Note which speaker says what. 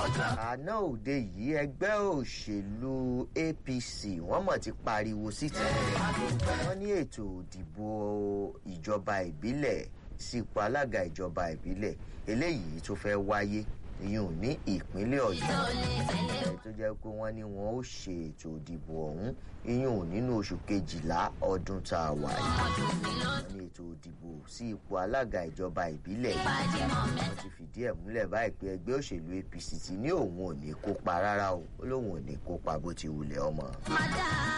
Speaker 1: àná òde yìí ẹgbẹ́ òṣèlú apc wọ́n mọ̀ ti pariwo síta wọ́n ní ètò ìdìbò ìjọba ìbílẹ̀ sípò alága ìjọba ìbílẹ̀ eléyìí tó fẹ́ wáyé ìyún ní ìpínlẹ̀ ọ̀yọ́ ẹ̀ tó jẹ́ pé wọ́n ní wọ́n ó ṣe ètò ìdìbò ọ̀hún ìyún nínú oṣù kejìlá ọdún tá a wà yìí wọ́n ní ètò ìdìbò sí ipò alága ìjọba ìbílẹ̀ yìí wọ́n ti fìdí ẹ̀ múlẹ̀ báyìí pé ẹgbẹ́ òṣèlú apc ti ní òun ò ní kópa rárá o ó lóun ò ní kópa bó ti wulẹ̀ ọmọ.